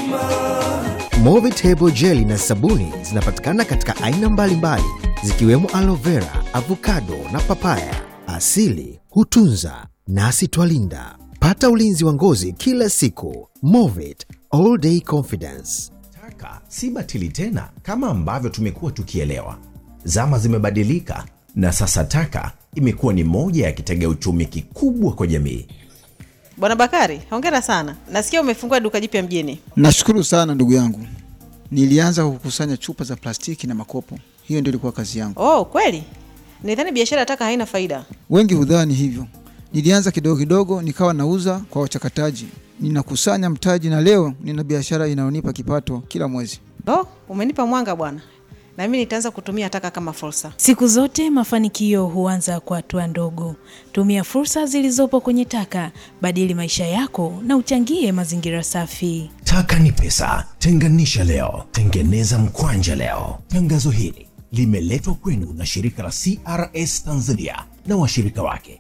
Movitable jeli na sabuni zinapatikana katika aina mbalimbali zikiwemo aloe vera, avocado na papaya. Asili hutunza nasi twalinda. Pata ulinzi wa ngozi kila siku. Movit all day confidence. Taka si batili tena kama ambavyo tumekuwa tukielewa. Zama zimebadilika na sasa taka imekuwa ni moja ya kitega uchumi kikubwa kwa jamii. Bwana Bakari, hongera sana. Nasikia umefungua duka jipya mjini. Nashukuru sana ndugu yangu. Nilianza kukusanya chupa za plastiki na makopo, hiyo ndio ilikuwa kazi yangu. Oh, kweli? Nidhani biashara ya taka haina faida. Wengi hudhani hivyo. Nilianza kidogo kidogo, nikawa nauza kwa wachakataji, ninakusanya mtaji, na leo nina biashara inayonipa kipato kila mwezi. Oh, umenipa mwanga bwana, na mimi nitaanza kutumia taka kama fursa. Siku zote mafanikio huanza kwa hatua ndogo. Tumia fursa zilizopo kwenye taka, badili maisha yako na uchangie mazingira safi. Taka ni pesa, tenganisha leo, tengeneza mkwanja leo. Tangazo hili limeletwa kwenu na shirika la CRS Tanzania na washirika wake.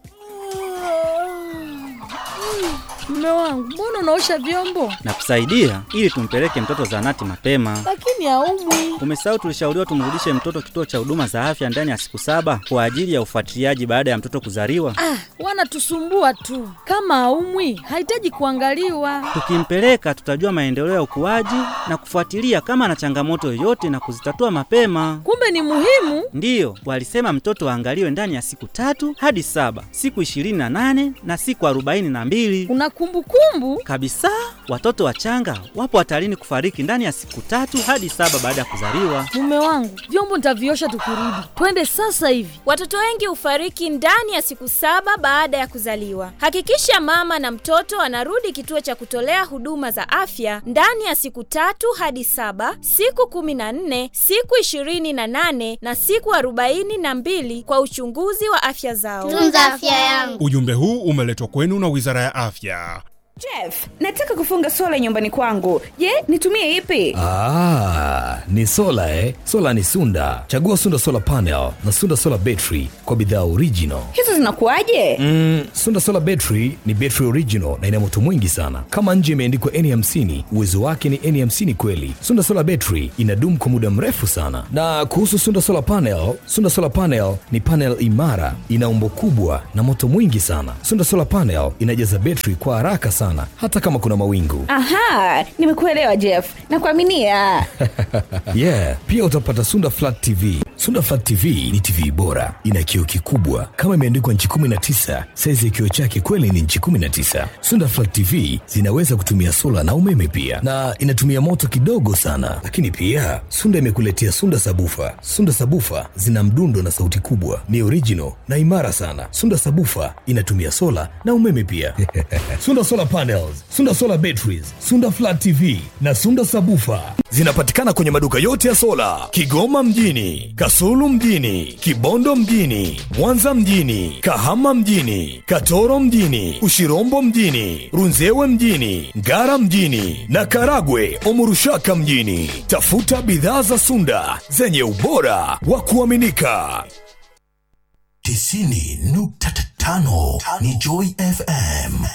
Mume wangu, mbona unaosha vyombo na kusaidia ili tumpeleke mtoto zahanati mapema. lakini haumwi? Umesahau tulishauriwa tumrudishe mtoto kituo cha huduma za afya ndani ya siku saba kwa ajili ya ufuatiliaji baada ya mtoto kuzaliwa. Ah, wanatusumbua tu. Kama haumwi, hahitaji kuangaliwa. Tukimpeleka tutajua maendeleo ya ukuaji na kufuatilia kama ana changamoto yoyote na kuzitatua mapema. Kumbe ni muhimu. Ndiyo, walisema mtoto aangaliwe ndani ya siku tatu hadi saba, siku ishirini na nane na siku arobaini na mbili Una kumbukumbu? kabisa. Watoto wachanga wapo hatarini kufariki ndani ya siku tatu hadi saba baada ya kuzaliwa. Mume wangu, vyombo nitaviosha tukirudi. Twende sasa hivi. Watoto wengi hufariki ndani ya siku saba baada ya kuzaliwa. Hakikisha mama na mtoto anarudi kituo cha kutolea huduma za afya ndani ya siku tatu hadi saba, siku kumi na nne, siku ishirini na nane na siku arobaini na mbili kwa uchunguzi wa afya zao. Tunza afya yangu. Ujumbe huu umeletwa kwenu na Wizara ya Afya. Jeff, nataka kufunga sola nyumbani kwangu. Je, nitumie ipi? Ah, ni sola eh? Sola ni Sunda. Chagua Sunda Solar Panel na Sunda Solar Battery kwa bidhaa original. Hizo zinakuwaje? Mm, Sunda Solar Battery ni battery original na ina moto mwingi sana. Kama nje imeandikwa N50, uwezo wake ni N50 kweli. Sunda Solar Battery inadumu kwa muda mrefu sana. Na kuhusu Sunda Solar Panel, Sunda Solar Panel ni panel imara, ina umbo kubwa na moto mwingi sana. Sunda Solar Panel inajaza battery kwa haraka sana hata kama kuna mawingu. Aha, nimekuelewa Jeff. Nakuaminia. yeah, pia utapata Sunda Flat TV. Sunda Flat TV ni TV bora, ina kioo kikubwa kama imeandikwa nchi 19. Saizi ya kioo chake kweli ni nchi 19. Sunda Flat TV zinaweza kutumia sola na umeme pia, na inatumia moto kidogo sana. Lakini pia Sunda imekuletea Sunda Sabufa. Sunda Sabufa zina mdundo na sauti kubwa, ni original na imara sana. Sunda Sabufa inatumia sola na umeme pia. Sunda Solar Panels, Sunda Solar Batteries, Sunda Flat TV na Sunda Sabufa zinapatikana kwenye maduka yote ya sola Kigoma mjini, Kasulu mjini, Kibondo mjini, Mwanza mjini, Kahama mjini, Katoro mjini, Ushirombo mjini, Runzewe mjini, Ngara mjini na Karagwe Omurushaka mjini. Tafuta bidhaa za Sunda zenye ubora wa kuaminika. tisini nukta tano ni Joy FM.